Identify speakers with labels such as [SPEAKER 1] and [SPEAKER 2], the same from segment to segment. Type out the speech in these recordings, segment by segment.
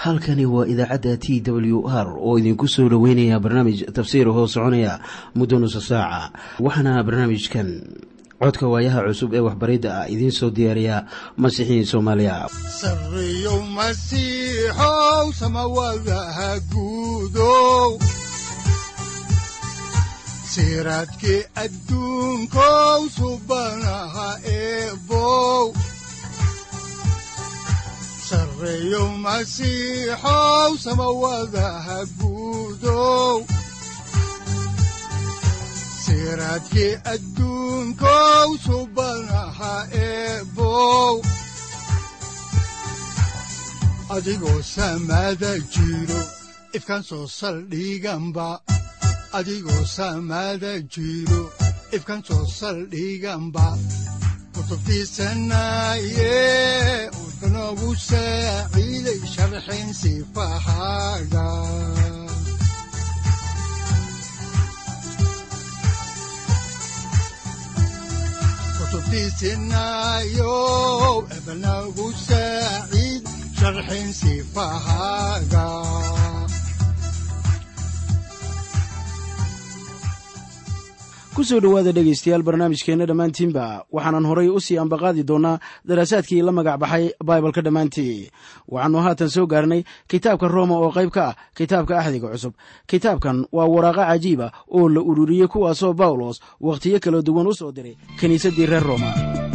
[SPEAKER 1] halkani waa idaacadda t w r oo idinku soo dhoweynaya barnaamij tafsiir hoo soconaya muddo nusa saaca waxaana barnaamijkan codka waayaha cusub ee waxbaridda ah idiin soo diyaariya masiixiin soomaaliya
[SPEAKER 2] sareyow masiixow samawadaha guudow siraadkii adduunkow subanaha eebow sareyow masiixow samawadaha guudow siraadkii adduunkow subanaha eebow adigoo samada jiro ifkan soo saldhiganba adigoo samada jiro ifkan soo saldhiganba kutubtiisanaye udanogu saaciiday sharxin sifahaaga kutubtiisinayo ebanagu saaciid sharxin sifahaaga
[SPEAKER 3] ku soo dhowaada dhegaystayaal barnaamijkeenna dhammaantiinba waxaanan horay u sii ambaqaadi doonnaa daraasaadkii la magac baxay baibalka dhammaantii waxaannu haatan soo gaarnay kitaabka rooma oo qayb ka ah kitaabka axdiga cusub kitaabkan waa waraaqo cajiiba oo la ururiyey kuwaasoo bawlos wakhtiyo kala duwan u soo diray kiniisaddii reer rooma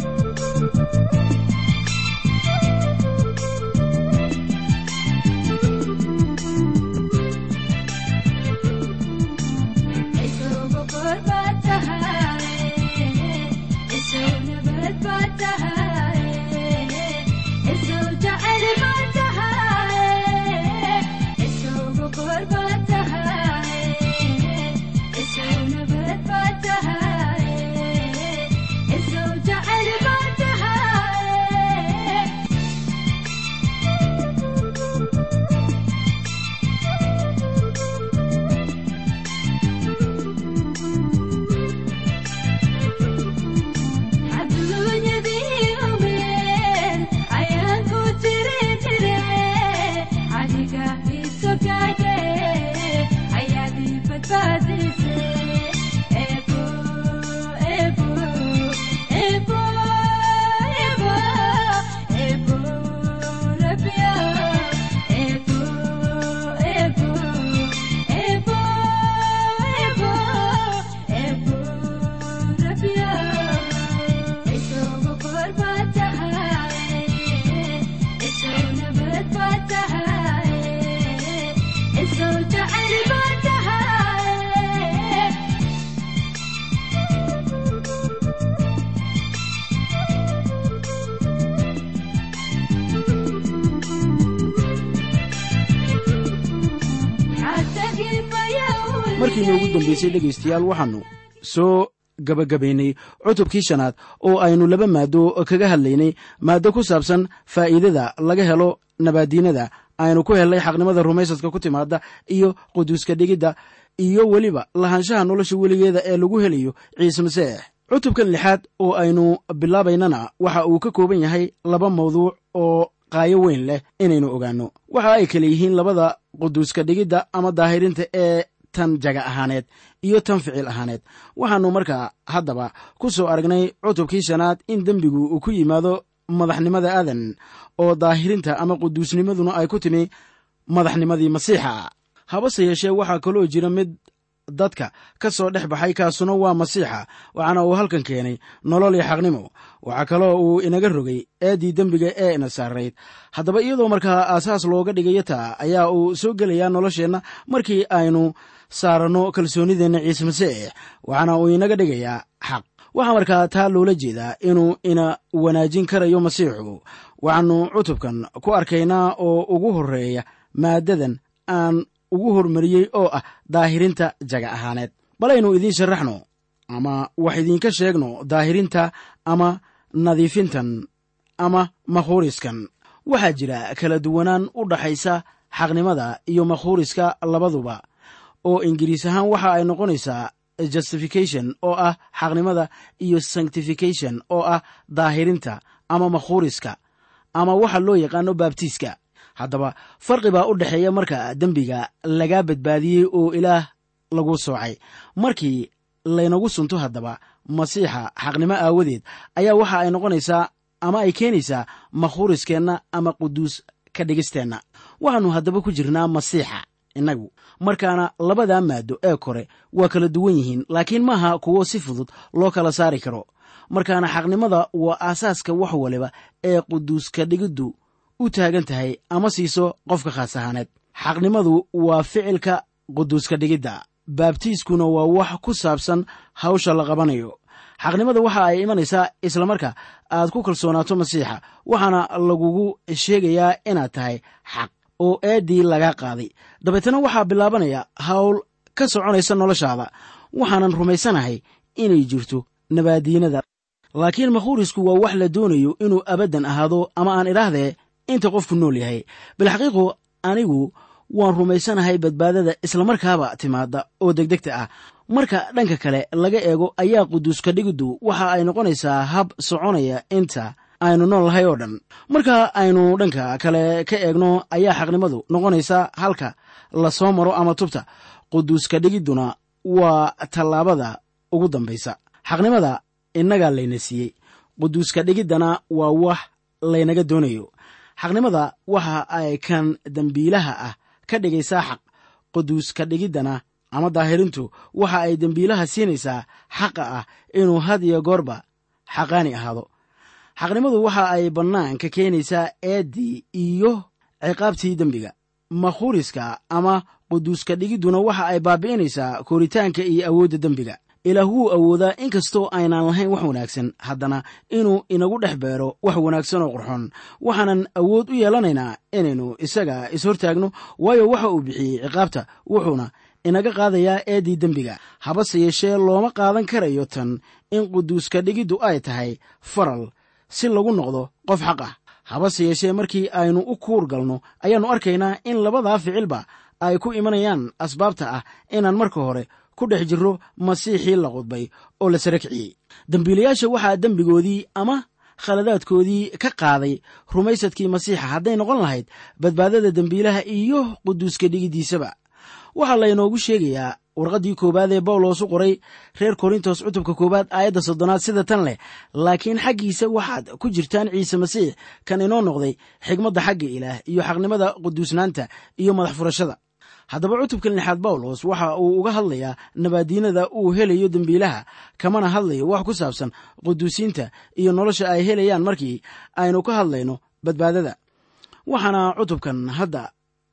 [SPEAKER 3] markiina ugu dambeysay dhegaystayaal waxaannu soo gabagabaynay cutubkii shanaad oo aynu laba maado kaga hadlaynay maaddo ku saabsan faa'iidada laga helo nabaadiinada aynu ku helnay xaqnimada rumaysadka ku timaada iyo quduuska dhigidda iyo weliba lahaanshaha nolosha weligeeda ee lagu helayo ciise maseex cutubkan lixaad oo aynu bilaabaynana waxa uu ka kooban yahay laba mawduuc oo qaayo weyn leh inaynu ogaanno waxa ay kale yihiin labada quduuska dhigidda ama daahirinta ee tan jaga ahaaneed iyo tan ficil ahaaneed waxaannu markaa haddaba ku soo aragnay cutubkii shanaad in dembigu uu ku yimaado madaxnimada aadan oo daahirinta ama quduusnimaduna ay ku timi madaxnimadii masiixa habase yeeshee waxaa kaloo jira mid dadka ka soo dhex baxay kaasuna waa masiixa waxaana uu halkan keenay nolol iyo xaqnimo waxaa kaloo uu inaga rogay eeddii dembiga ee ina saarayd haddaba iyadoo markaa aasaas looga dhigayo taa ayaa uu soo gelayaa nolosheenna markii aynu saaranno kalsoonideenna ciise masiix waxaana uu inaga dhigayaa xaq waxaa markaa taa loola jeedaa inuu ina wanaajin karayo masiixu waxaannu cutubkan ku arkaynaa oo ugu horreeya maaddadan aan ugu hormariyey oo ah daahirinta jaga ahaaneed balaynu idiin sharaxno ama wax idiinka sheegno daahirinta ama nadiifintan ama makhuuriskan waxaa jira kala duwanaan u dhaxaysa xaqnimada iyo makhuuriska labaduba oo ingiriis ahaan waxa ay noqonaysaa justification oo ah xaqnimada iyo sanctification oo ah daahirinta ama makhuuriska ama waxa loo yaqaano baabtiiska haddaba farqi baa u dhexeeya marka dembiga lagaa badbaadiyey oo ilaah lagu soocay markii laynagu sunto haddaba masiixa xaqnimo aawadeed ayaa waxa ay noqonaysaa ama ay keenaysaa makhuuriskeenna ama quduus ka dhigisteenna waxaannu haddaba ku jirnaa masiixa innagu markaana labadaa maaddo ee kore waa kala duwan yihiin laakiin maaha kuwo si fudud loo kala saari karo markaana xaqnimada waa aasaaska wax waliba ee quduuska dhigiddu u taagan tahay ama siiso qofka khaas ahaaneed xaqnimadu waa ficilka quduuska dhigidda baabtiiskuna waa wax ku saabsan hawsha la qabanayo xaqnimada waxa ay imanaysaa islamarka aad ku kalsoonaato masiixa waxaana lagugu sheegayaa inaad tahay xaq oo eeddii laga qaaday dabeetana waxaa bilaabanaya hawl ka soconaysa noloshaada waxaanan rumaysanahay inay jirto nabaadiinada laakiin makhuurisku waa wax la doonayo inuu abaddan ahaado ama aan idhaahdee inta qofku nool yahay bilxaqiiqu anigu waan rumaysanahay badbaadada islamarkaaba timaada oo degdegta ah marka dhanka kale laga eego ayaa quduuska dhigiddu waxa ay noqonaysaa hab soconaya inta aynu nool lahay oo dhan marka aynu dhanka kale ka eegno ayaa xaqnimadu noqonaysa halka la soo maro ama tubta quduuska dhigidduna waa tallaabada ugu dambaysa xaqnimada innagaa layna siiyey quduuska dhigiddana waa wax laynaga doonayo xaqnimada waxa ay kan dembiilaha ah ka dhigaysaa xaq quduuska dhigiddana ama daahirintu waxa ay dembiilaha siinaysaa xaqa ah inuu had iyo goorba xaqaani ahaado xaqnimadu waxa ay bannaanka keenaysaa eeddii iyo ciqaabtii dembiga makhuuriska ama quduuska dhigidduna waxa ay baabi'inaysaa koritaanka iyo awoodda dembiga ilaah wuu awoodaa in kastoo aynaan lahayn wax wanaagsan haddana inuu inagu dhex beero wax wanaagsan oo qurxon waxaanan awood u yeelanaynaa inaynu isaga ishortaagno waayo waxa uu bixiyey ciqaabta wuxuuna inaga qaadayaa eeddii dembiga habase yeeshee looma qaadan karayo tan in quduuska dhigiddu ay tahay faral si lagu noqdo qof xaq ah habase yeeshee markii aynu u kuur galno ayaannu arkaynaa in labadaa ficilba ay ku imanayaan asbaabta ah inaan marka hore ku dhex jirro masiixii la qudbay oo la sara kiciyey dembiilayaasha waxaa dembigoodii ama khaladaadkoodii ka qaaday rumaysadkii masiixa hadday noqon lahayd badbaadada dembiilaha iyo quduuska dhigiddiisaba waxaa laynoogu sheegayaa warqaddii koowaad ee bawlos u qoray reer korintos cutubka koowaad aayadda soddonaad sida tan leh laakiin xaggiisa waxaad ku jirtaan ciise masiix kan inoo noqday xigmadda xagga ilaah iyo xaqnimada quduusnaanta iyo madax furashada haddaba cutubkan lixaad bawlos waxa uu uga hadlayaa nabaadiinada uu helayo dembiilaha kamana hadlayo wax ku saabsan quduusiinta iyo nolosha ay helayaan markii aynu ka hadlayno badbaadada waxaana cutubkan hadda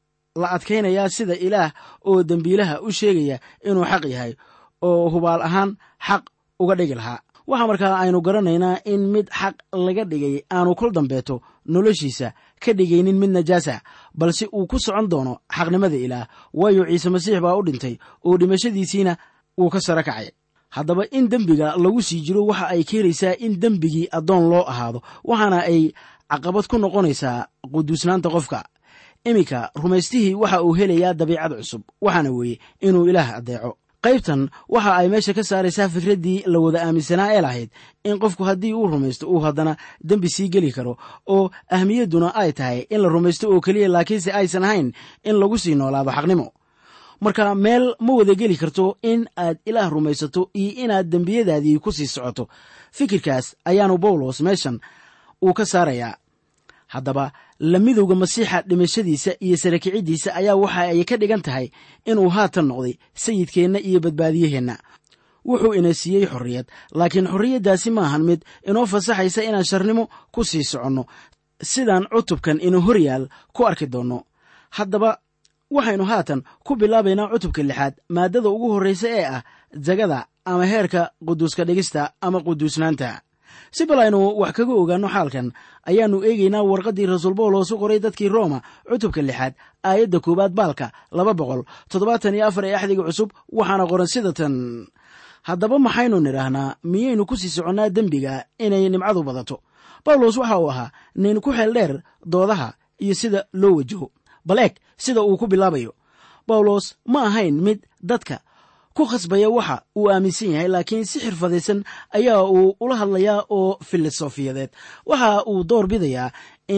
[SPEAKER 3] la adkaynayaa sida ilaah oo dembiilaha u sheegaya inuu xaq yahay oo hubaal ahaan xaq uga dhigi lahaa waxaa markaa aynu garanaynaa in mid xaq laga dhigay aanu kol dambeeto noloshiisa ka dhigaynin mid najaasa balse uu ku socon doono xaqnimada ilaah waayo ciise masiix baa u dhintay oo dhimashadiisiina wuu ka sara kacay haddaba in dembiga lagu sii jiro waxa ay keenaysaa in dembigii addoon loo ahaado waxaana ay caqabad ku noqonaysaa quduusnaanta qofka iminka rumaystihii waxa uu helayaa dabiicad cusub waxaana weeye inuu ilaah addeeco qaybtan waxa ay meesha ka saaraysaa fikraddii la wada aaminsanaa ee lahayd in qofku haddii uu rumaysto uu haddana dembi sii geli karo oo ahmiyadduna ay tahay in la rumaysto oo keliya laakiinse aysan ahayn in lagu sii noolaado xaqnimo marka meel ma wada geli karto in aad ilaah rumaysato iyo inaad dembiyadaadii ku sii socoto fikirkaas ayaanu bawlos meeshan uu ka saarayaa haddaba la midowga masiixa dhimashadiisa iyo sarakiciddiisa ayaa waxa ay ka dhigan tahay inuu haatan noqday sayidkeenna iyo badbaadiyaheenna wuxuu ina siiyey xorriyad laakiin xorriyaddaasi maahan mid inoo fasaxaysa inaan sharnimo ku sii soconno sidaan cutubkan ina horyaal ku arki doonno haddaba waxaynu haatan ku bilaabaynaa cutubka lixaad maaddada ugu horraysa ee ah jagada ama heerka quduuska dhigista ama quduusnaanta si bal aynu wax kaga ogaanno xaalkan ayaannu eegaynaa warqaddii rasuul bawlos u qoray dadkii rooma cutubka lixaad aayadda koowaad baalka laba boqol toddobaatan iyo afar ee axdiga cusub waxaana qoran sida tan haddaba maxaynu nidhaahnaa miyaynu ku sii soconnaa dembiga inay nimcadu badato bawlos waxa uu ahaa nin ku xeel dheer doodaha iyo sida loo wajaho bal eeg sida uu ku bilaabayo bawlos ma ahayn mid dadka ku khasbaya waxa uu aaminsan yahay laakiin si xirfadaysan ayaa uu ula hadlayaa oo filosofiyadeed waxa uu door bidayaa in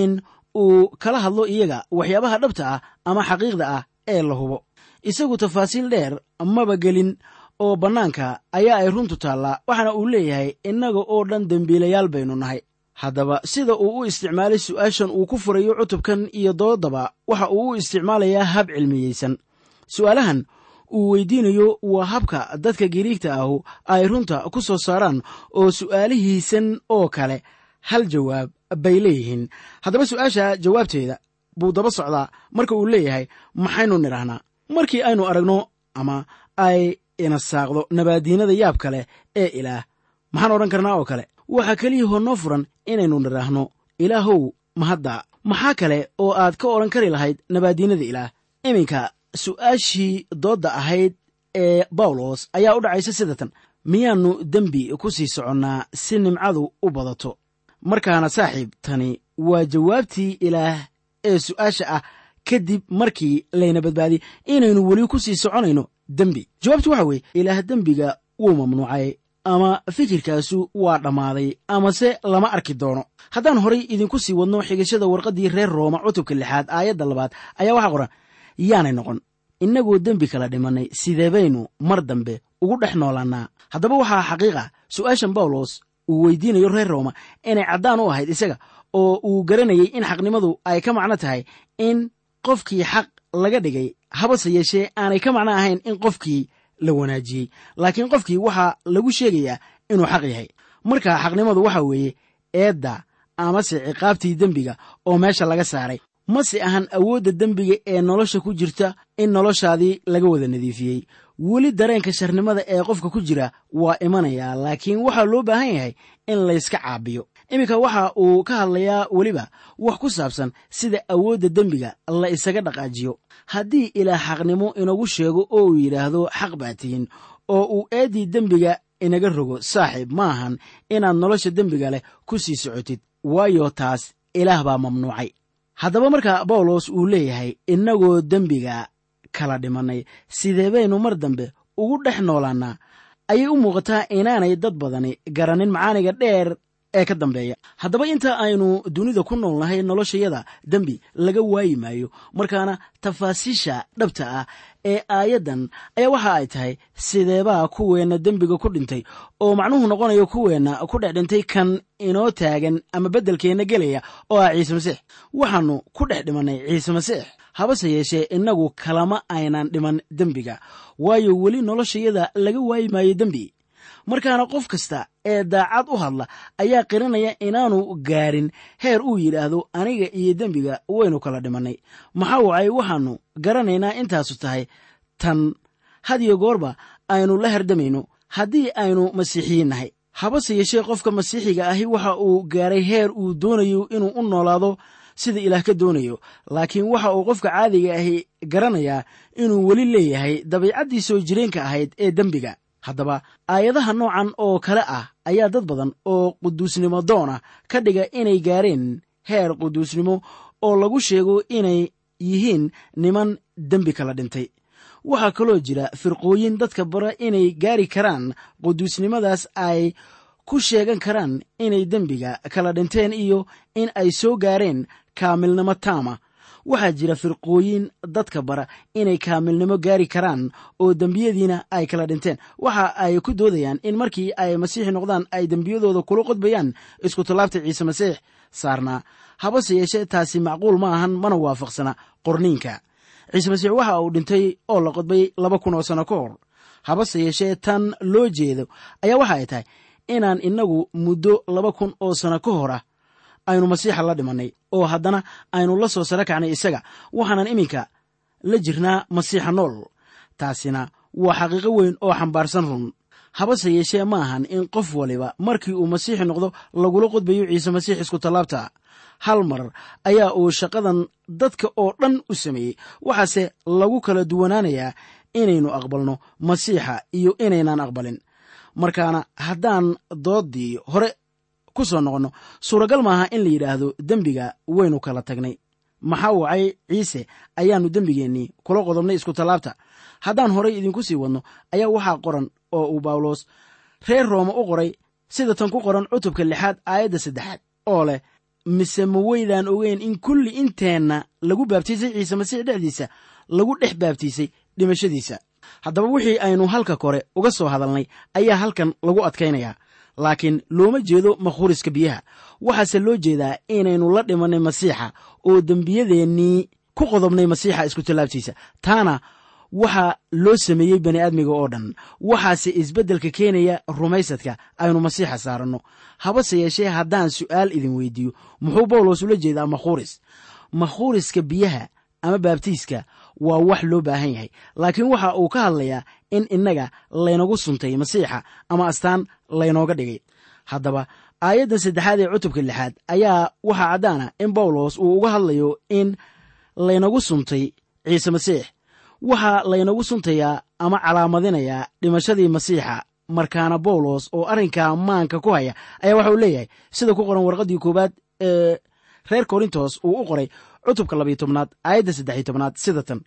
[SPEAKER 3] uu kala hadlo iyaga waxyaabaha dhabta ah ama xaqiiqda ah ee la hubo isagu tafaasiil dheer maba gelin oo bannaanka ayaa ay runtu taallaa waxaana uu leeyahay innaga oo dhan dembiilayaal baynu nahay haddaba sida uu u isticmaalay su'aashan uu ku furayo cutubkan iyo doodaba waxa uu u isticmaalayaa hab cilmiyeysan su'aalahan uu weydiinayo waa habka dadka giriigta ahu ay runta ku soo saaraan oo su'aalihiisan oo kale hal jawaab bay leeyihiin haddaba su'aasha jawaabteeda buu daba socdaa marka uu leeyahay maxaynu nidhaahnaa markii aynu aragno ama ay ina saaqdo nabaadiinada yaab kale ee ilaah maxaan odhan karnaa oo kale waxaa keliyahoo noo furan inaynu nidhaahno ilaahow mahadda maxaa kale oo aad ka odhan kari lahayd nabaadiinada ilaah iminka su'aashii doodda ahayd ee bawlos ayaa u dhacaysa sida tan miyaannu dembi ku sii soconnaa si nimcadu u badato markaana saaxiib tani waa jawaabtii ilaah ee su'aasha ah kadib markii layna badbaadiyey inaynu weli ku sii soconayno dembi jawaabtu waxa weeye ilaah dembiga wuu mamnuucay ama fikirkaasu waa dhammaaday amase lama arki doono haddaan horay idinku sii wadno xigashada warqaddii reer rooma cutubka lixaad aayadda labaad ayaa waxaa qoran yaanay noqon innagoo dembi kala dhimannay sidee baynu mar dambe ugu dhex noolaannaa haddaba waxaa xaqiiqa su'aashan bawlos uu weydiinayo reer rooma inay caddaan u ahayd isaga oo uu garanayay in xaqnimadu ay ka macno tahay in qofkii xaq laga dhigay habase yeeshee aanay ka macno ahayn in qofkii la wanaajiyey laakiin qofkii waxaa lagu sheegayaa inuu xaq yahay marka xaqnimadu waxa weeye eedda amase ciqaabtii dembiga oo meesha laga saaray mase ahan awoodda dembiga ee nolosha ku jirta in noloshaadii laga wada nadiifiyey weli dareenka sharnimada ee qofka ku jira waa imanayaa laakiin waxaa loo baahan yahay in layska caabiyo iminka waxa uu ka hadlayaa weliba wax ku saabsan sida awoodda dembiga la isaga dhaqaajiyo haddii ilaah xaqnimo inagu sheego oo uu yidhaahdo xaq baa tihin oo uu eeddii dembiga inaga rogo saaxiib ma ahan inaad nolosha dembiga leh ku sii socotid waayo taas ilaah baa mamnuucay haddaba marka bawlos uu leeyahay innagoo dembiga kala dhimannay sidee baynu mar dambe ugu dhex noolaannaa ayay u muuqataa inaanay dad badani garanin macaaniga dheer ee ka dambeeya haddaba inta aynu dunida ku noolnahay noloshayada dembi laga waayi maayo markaana tafaasiisha dhabta ah ee aayaddan ayaa waxa ay tahay sideebaa kuweenna dembiga ku dhintay oo macnuhu noqonayo kuweenna ku dhex dhintay kan inoo taagan ama beddelkeenna gelaya oo ah ciise masiix waxaannu ku dhex dhimannay ciise masiix habase yeeshee innagu kalama aynan dhiman dembiga waayo weli noloshayada laga waayi maayo dembi markaana qof kasta ee daacad u hadla ayaa qiranaya inaanu gaarin heer uu yidhaahdo aniga iyo dembiga waynu kala dhimannay maxaa wacay waxaannu garanaynaa intaasu tahay tan hadiyo goorba aynu la herdamayno haddii aynu masiixiyiin nahay habase yeeshee qofka masiixiga ahi waxa uu gaaray heer uu doonayo inuu u noolaado sida ilaah ka doonayo laakiin waxa uu qofka caadiga ahi garanayaa inuu weli leeyahay dabiicaddii soo jireenka ahayd ee dembiga haddaba aayadaha noocan oo kale ah ayaa dad badan oo quduusnimo doona ka dhiga inay gaareen heer quduusnimo oo lagu sheego inay yihiin niman dembi kala dhintay waxaa kaloo jira firqooyin dadka bara inay gaari karaan quduusnimadaas ay ku sheegan karaan inay dembiga kala dhinteen iyo in ay soo gaareen kaamilnimo taama waxaa jira firqooyin dadka bara inay kaamilnimo gaari karaan oo dembiyadiina ay kala dhinteen waxa ay ku doodayaan in markii ay masiixi noqdaan ay dembiyadooda kula qodbayaan isku tallaabta ciise masiix saarnaa habase yeeshee taasi macquul ma ahan mana waafaqsana qorniinka ciise masiix waxa uu dhintay oo la qodbay laba kun oo sano ka hor habase yeeshee tan loo jeedo ayaa waxa ay tahay inaan innagu muddo laba kun oo sano ka hor ah aynu masiixa la dhimannay oo haddana aynu la soo saro kacnay isaga waxaanan iminka la jirnaa masiixa nool taasina waa xaqiiqo weyn oo xambaarsan run habase yeeshee ma ahan in qof waliba markii uu masiixi noqdo lagula qodbayo ciise masiix isku tallaabta hal mar ayaa uu shaqadan dadka oo dhan u sameeyey waxaase lagu kala duwanaanayaa inaynu aqbalno masiixa iyo inaynan aqbalin markaana haddaan dooddii hore ku soo noqonno suuragal maaha in la yidhaahdo dembiga waynu kala tagnay maxaa wacay ciise ayaannu dembigeennii kula qodobnay isku tallaabta haddaan horay idinku sii wadno ayaa waxaa qoran oo uu bawlos reer rooma u qoray sida tan ku qoran cutubka lixaad aayadda saddexaad oo leh mise ma weydaan ogeyn in kulli inteenna lagu baabtiisay ciise masiix dhexdiisa lagu dhex baabtiisay dhimashadiisa haddaba wixii aynu halka kore uga soo hadalnay ayaa halkan lagu adkaynayaa laakiin looma jeedo makhuriska biyaha waxaase loo jeedaa inaynu la dhimannay masiixa oo dembiyadeennii ku qodobnay masiixa isku tallaabtiisa taana waxaa loo sameeyey bani aadmiga oo dhan waxaase isbeddelka keenaya rumaysadka aynu masiixa saaranno habase yeeshee haddaan su'aal idin weydiiyo muxuu bawlos ula jeedaa makhuuris makhuriska biyaha ama baabtiiska waa wax loo baahan yahay laakiin waxa uu ka hadlayaa in innaga laynagu suntay masiixa ama astaan laynooga dhigay haddaba aayaddan saddexaad ee cutubka lixaad ayaa waxaa caddaana in bawlos uu uga hadlayo in laynagu suntay ciise masiix waxaa laynagu suntayaa ama calaamadinayaa dhimashadii masiixa markaana bawlos oo arrinkaa maanka ku haya ayaa waxa uu leeyahay sida ku qoran warqaddii koowaad ee reer korintos uu u qoray cutubka labiyo tobnaad aayadda saddexiyo tobnaad sida tan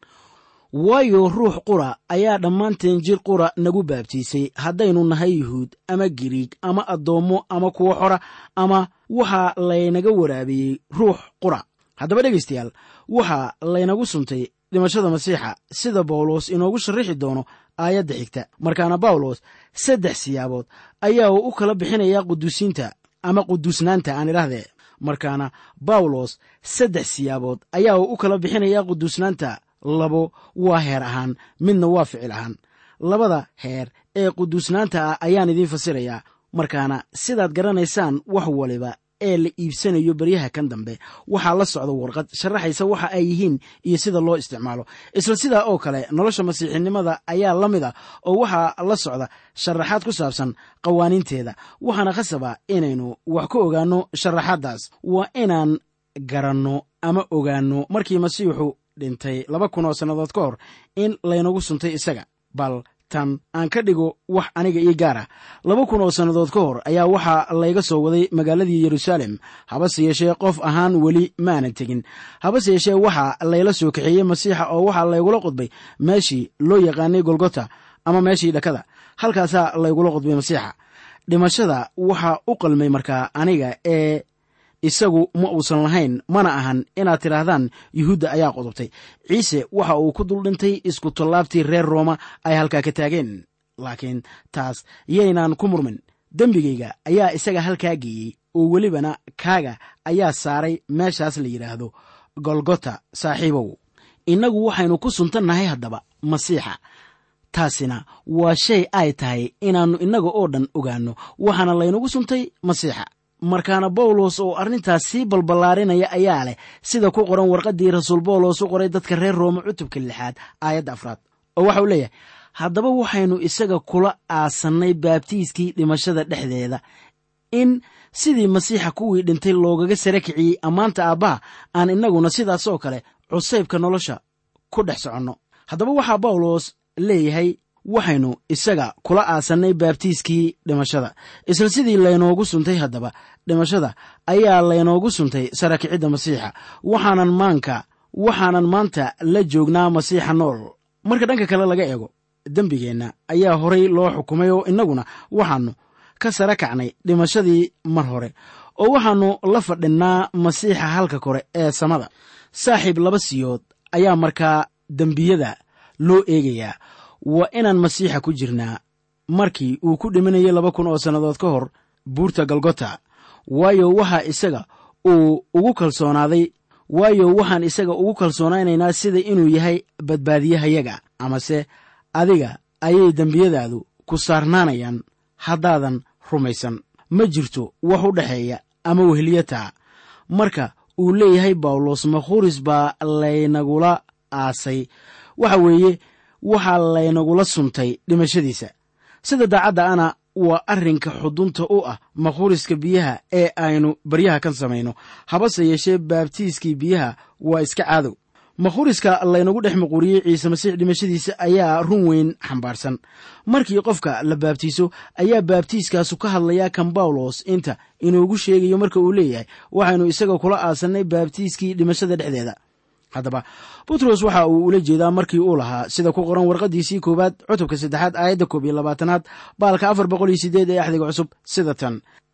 [SPEAKER 3] waayo ruux qura ayaa dhammaanteen jir qura nagu baabtiisay haddaynu nahay yuhuud ama giriig ama addoommo ama kuwo xora ama waxaa laynaga waraabiyey ruux qura haddaba dhegaystayaal waxaa laynagu suntay dhimashada masiixa sida bawlos inoogu sharrixi doono aayadda xigta markaana bawlos saddex siyaabood ayaa uu u kala bixinayaa quduusiinta ama quduusnaanta aan idhaahdee markaana bawlos saddex siyaabood ayaa uu u kala bixinayaa quduusnaanta labo waa heer ahaan midna waa ficil ahaan labada heer ee quduusnaanta ah ayaan idiin fasirayaa markaana sidaad garanaysaan wax waliba ee la iibsanayo beryaha kan dambe waxaa la socda warqad sharaxaysa waxa ay yihiin iyo sida loo isticmaalo isla sidaa oo kale nolosha masiixinimada ayaa la mid a oo waxaa la socda sharaxaad ku saabsan qawaaniinteeda waxaana khasaba inaynu wax ka ogaanno sharaxaaddaas waa inaan garanno ama ogaanno markii masiixu dhintay laba kun oo sannadood ka hor in laynagu suntay isaga bal tan aan ka dhigo wax aniga ii gaar ah laba kun oo sannadood ka hor ayaa waxaa layga soo waday magaaladii yeruusaalem habase yeeshee qof ahaan weli maanan tegin habase yeeshee waxaa layla soo kaxeeyey masiixa oo waxaa laygula qodbay meeshii loo yaqaanay golgota ama meeshii dhakada halkaasaa laygula qodbay masiixa dhimashada waxaa u qalmay markaa aniga ee isagu ma uusan lahayn mana ahan inaad tidhaahdaan yuhuudda ayaa qodobtay ciise waxa uu ku dul dhintay isku tallaabtii reer rooma ay halkaa ka taageen laakiin taas yaynaan ku murmin dembigayga ayaa isaga halkaa geeyey oo welibana kaaga ayaa saaray meeshaas la yidhaahdo golgota saaxiibow innagu waxaynu ku suntannahay haddaba masiixa taasina waa shay ay tahay inaannu innaga oo dhan ogaanno waxaana laynagu suntay masiixa markaana bawlos oo arrintaas sii balballaarinaya ayaa leh sida ku qoran warqaddii rasuul bawlos u qoray dadka reer rooma cutubka lixaad aayadda afraad oo waxauu leeyahay haddaba waxaynu isaga kula aasannay baabtiiskii dhimashada dhexdeeda in sidii masiixa kuwii dhintay loogaga sara kiciyey ammaanta aabbaha aan innaguna sidaasoo kale cusaybka nolosha ku dhex soconno haddaba waxaa bawlos leeyahay waxaynu isaga kula aasannay baabtiiskii dhimashada isla sidii laynoogu suntay haddaba dhimashada ayaa laynoogu suntay sarakicidda masiixa waxaanan maanka waxaanan maanta la joognaa masiixa nool marka dhanka kale laga eego dembigeenna ayaa horay loo xukumay oo innaguna waxaannu ka sara kacnay dhimashadii mar hore oo waxaannu la fadhinnaa masiixa halka kore ee samada saaxiib laba siyood ayaa markaa dembiyada loo eegayaa waa inaan masiixa ku jirnaa markii uu ku dhimanayay laba kun oo sannadood ka hor buurta galgota waayo waxaa isaga uu ugu kalsoonaaday waayo waxaan isaga ugu kalsoonaynaynaa sida inuu yahay badbaadiyahayaga amase adiga ayay dembiyadaadu ku saarnaanayaan haddaadan rumaysan ma jirto wax u dhexeeya ama weheliyataa marka uu leeyahay bawlos makhuris baa laynagula aasay waxa weeye waxaa laynagula suntay dhimashadiisa sida daacadda ana waa arrinka xudunta u ah makhuriska biyaha ee aynu baryaha kan samayno habase yeeshee baabtiiskii biyaha waa iska caadow makhuriska laynagu dhex maquuriyey ciise masiix dhimashadiisa ayaa run weyn xambaarsan markii qofka la baabtiiso ayaa baabtiiskaasu ka hadlayaa kan bawlos inta inuugu sheegayo marka uu leeyahay waxaynu isaga kula aasannay baabtiiskii dhimashada dhexdeeda haddaba butros waxa uu ula jeedaa markii uu lahaa sida ku qoran warqaddiisii koowaad cutubka saddexaad aayadda koob iyo labaatanaad baalka afar boqol iyo sideed ee axdiga cusub sida tan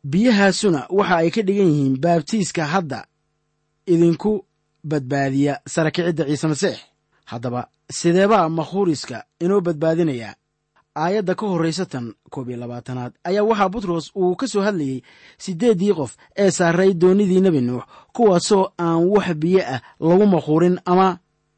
[SPEAKER 3] biyahaasuna waxa ay ka dhigan yihiin baabtiiska hadda idinku badbaadiya sara kicidda ciise masiix haddaba sideebaa makhuuriska inoo badbaadinayaa aayadda ka horraysa tan koob iyo labaatanaad ayaa waxaa butros uu ka soo hadlayey siddeeddii qof ee saaray doonnidii nebi nuux kuwaasoo aan wax biyo ah lagu makhuurin ama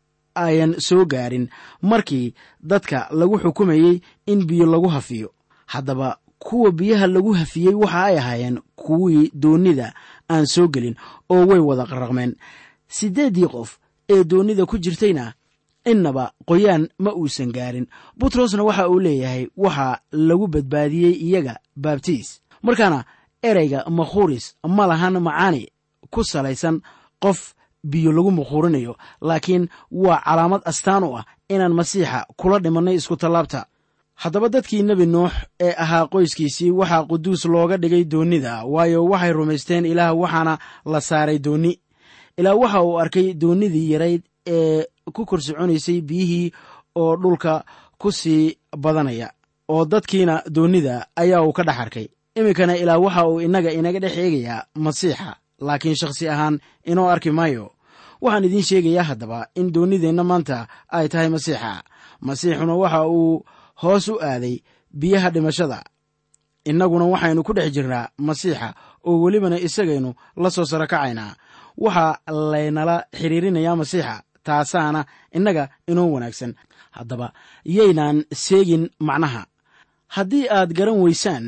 [SPEAKER 3] ayan soo gaarin markii dadka lagu xukumayey in biyo lagu hafiyo haddaba kuwa biyaha lagu hafiyey waxa ay ahaayeen kuwii doonnida aan soo gelin oo way wada qarraqmeen siddeeddii qof ee doonnida ku jirtayna innaba qoyaan ma uusan gaarin butrosna waxa uu leeyahay waxaa lagu badbaadiyey iyaga baabtiis markaana ereyga makhuuris ma lahan macaani ku salaysan qof biyo lagu makhuurinayo laakiin waa calaamad astaan u ah inaan masiixa kula dhimannay isku tallaabta haddaba dadkii nebi nuux ee ahaa qoyskiisii waxaa quduus looga dhigay doonnida waayo waxay rumaysteen ilaah waxaana la saaray doonni ilaa waxa uu arkay doonnidii yarayd ee ku kor soconaysay biyihii oo dhulka ku sii badanaya oo dadkiina doonnida ayaa uu ka dhex arkay iminkana ilaa waxa uu innaga inaga dhex eegayaa masiixa laakiin shakhsi ahaan inoo arki maayo waxaan idiin sheegayaa haddaba in doonnideenna maanta ay tahay masiixa masiixuna waxa uu hoos u aaday biyaha dhimashada innaguna waxaynu ku dhex jirnaa masiixa oo welibana isagaynu la soo saro kacaynaa waxaa laynala xiriirinayaa masiixa taasaana innaga inoo wanaagsan haddaba yaynaan seegin macnaha haddii aad garan weysaan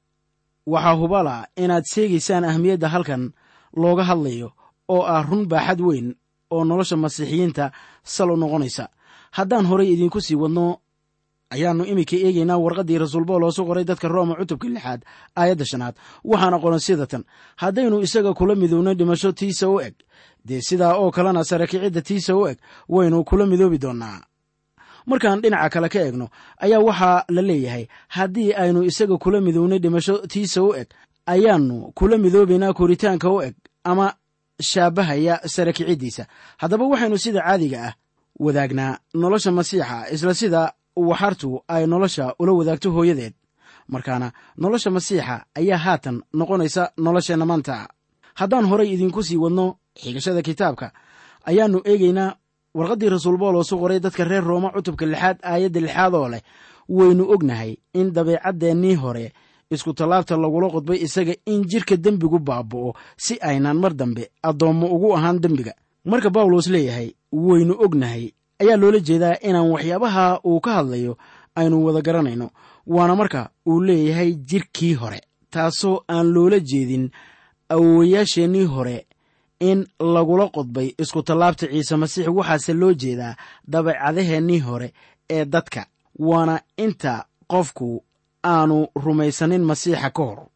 [SPEAKER 3] waxaa hubala inaad seegaysaan ahmiyadda halkan looga hadlayo oo ah run baaxad weyn oo nolosha masiixiyiinta sal u noqonaysa haddaan horay idiinku sii wadno ayaannu iminka eegaynaa warqaddii rasuul bawloosu qoray dadka rooma cutubka lixaad aayadda shanaad waxaana qoran sida tan haddaynu isaga kula midowno dhimasho tiisa u eg dee sidaa oo kalena sare kicidda tiisa u eg waynu kula midoobi doonnaa markaan dhinaca kale ka eegno ayaa waxaa la leeyahay haddii aynu isaga kula midownay dhimasho tiisa u eg ayaannu kula midoobaynaa koritaanka u eg ama shaabahaya sare kiciddiisa haddaba waxaynu sida caadiga ah wadaagnaa nolosha masiixa isla sida waxartu ay nolosha ula wadaagto hooyadeed markaana nolosha masiixa ayaa haatan noqonaysa nolosheenna maanta haddaan horay idinku sii wadno xigashada kitaabka ayaannu eegaynaa warqaddii rasuul boolos u qoray dadka reer rooma cutubka lixaad aayadda lixaad oo leh waynu ognahay in dabeecaddeenii hore isku tallaabta lagula qodbay isaga in jidhka dembigu baaba'o si aynaan mar dambe addoommo ugu ahaan dembiga marka bawlos leeyahay waynu ognahay ayaa loola jeedaa inaan waxyaabaha uu ka hadlayo aynu wada garanayno waana marka uu leeyahay jidhkii hore taasoo aan loola jeedin awowayaasheennii hore in lagula qodbay isku tallaabta ciise masiix waxaase loo jeedaa dabeecadaheennii hore ee dadka waana inta qofku aanu rumaysanin masiixa ka hor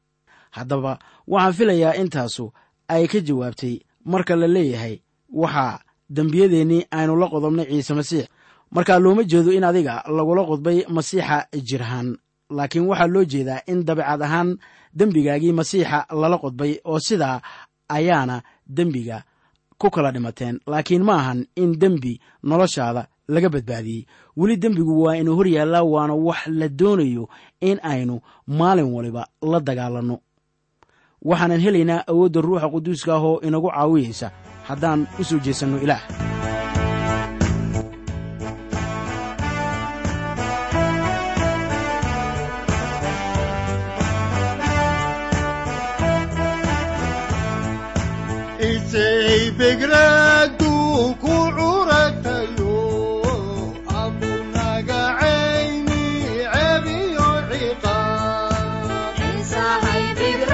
[SPEAKER 3] haddaba waxaan filayaa intaasu ay ka jawaabtay marka la leeyahay waxaa dembiyadeennii aynu la qodobnay ciise masiix markaa looma jeedo in adiga lagula qodbay masiixa jirhaan laakiin waxaa loo jeedaa in dabeecad ahaan dembigaagii masiixa lala qodbay oo sidaa ayaana dembiga ku kala dhimateen laakiin ma ahan in dembi noloshaada laga badbaadiyey weli dembigu waa inuu hor yaallaa waana wax la doonayo in aynu maalin waliba la dagaalanno waxaanan helaynaa awoodda ruuxa quduuska ah oo inagu caawiyaysa haddaan u soo jeesanno ilaah
[SPEAKER 2] isay begradu ku curatayo abunaga cayni cebiyo ciqaab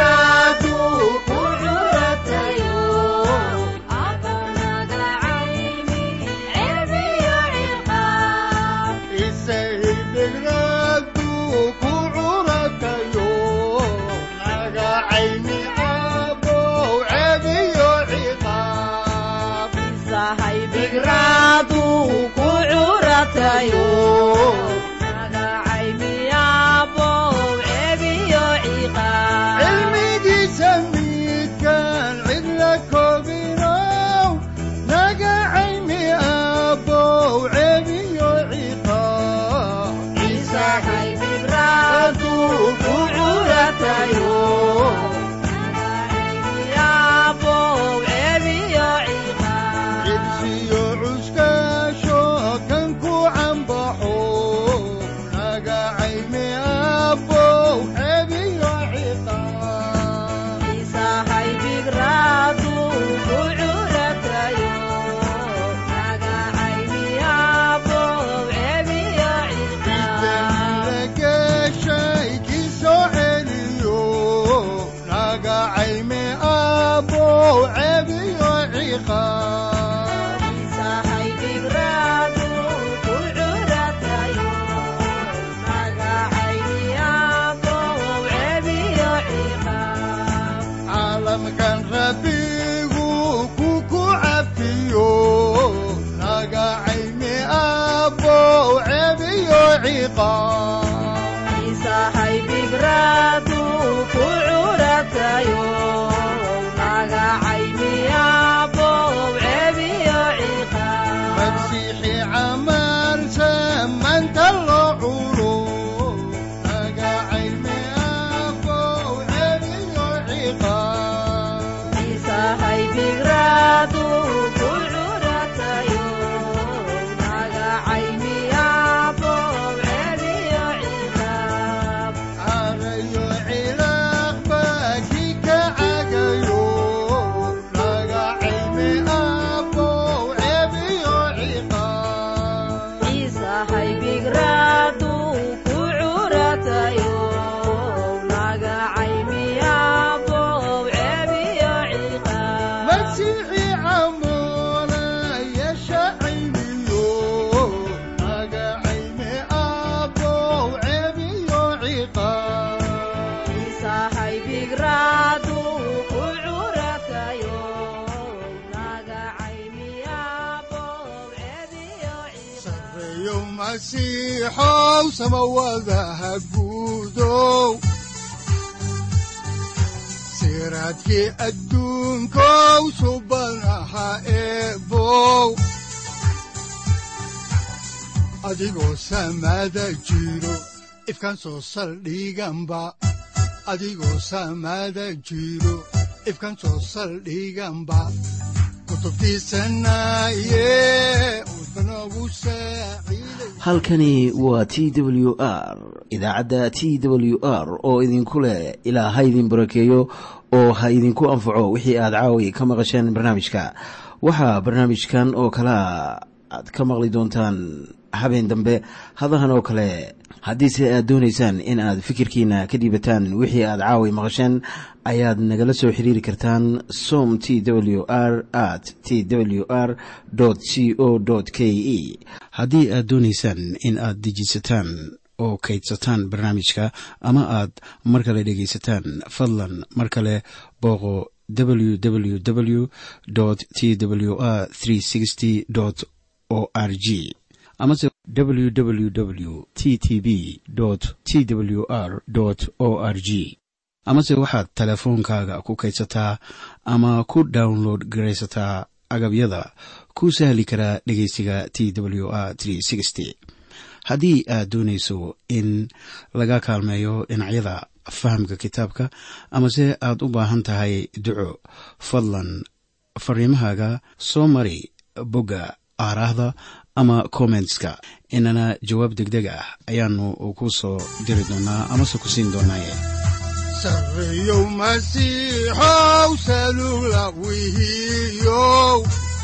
[SPEAKER 2] isay begradu ku curatayo naga cayni abow cebiyo ciqaab cilmigiisa midkaan cidla koobinow naga cayni abow cebiyo ciqaab aduu ku curatayo ciqaab masiixi camal samanta loo culo naga caymi abow cebiyo ciqaab carayo cilaaq baki ka cagayo naga caymi abow cebiyo ciqaab masiixi camola yeesha caymiyo naga caymi abow cebiyo ciqaab sareeyo masiixow samawadaha guudow siraadkii adduunkow subanaha eebow adigoo samada jiro ifkaan soo saldhiganba adigoo samada jiro ifkaan soo saldhiganba kutubtiisanaye udbanogu saaciiday
[SPEAKER 1] halkani waa t w r idaacadda t w r oo idinku leh ilaa ha idin barakeeyo oo ha idinku anfaco wixii aad caawi ka maqasheen barnaamijka waxaa barnaamijkan oo kalea aad ka maqli doontaan habeen dambe hadahan oo kale haddiise aad doonaysaan in aad fikirkiina ka dhiibataan wixii aad caawi maqasheen ayaad nagala soo xiriiri kartaan som t w r at t w r c o k e haddii aad doonaysaan in aad dejisataan oo kaydsataan barnaamijka ama aad mar kale dhegaysataan fadlan mar kale booqo www t w r o r g amase www t t b t w r o r g amase waxaad teleefoonkaaga ku kaydsataa ama ku download garaysataa agabyada ku sahli karaa dhegeysiga t w r haddii aad doonayso in laga kaalmeeyo dhinacyada fahamka kitaabka amase aad u baahan tahay duco fadlan fariimahaaga soo mari bogga aaraahda ama kommentska inana jawaab degdeg ah ayaanu ku soo diri doonaa amase ku siin doonaaye
[SPEAKER 2] sareeyow masiixow salula wihiyow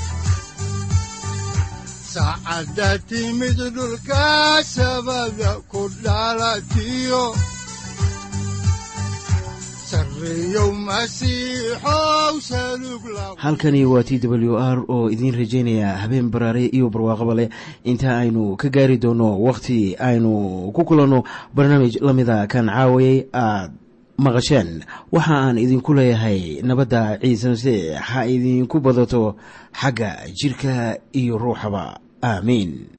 [SPEAKER 2] saacadda timid dhulka sabada ku dhalatiyo sareeyow masiixow salug la
[SPEAKER 1] halkani waa t w r oo idiin rajaynaya habeen baraare iyo barwaaqaba leh inta aynu ka gaari doono wakhti aynu ku kulanno barnaamij la mida kan caawayay aad maqasheen waxa aan idinku leeyahay nabadda ciise masiix ha idinku badato xagga jirka iyo ruuxaba aamiin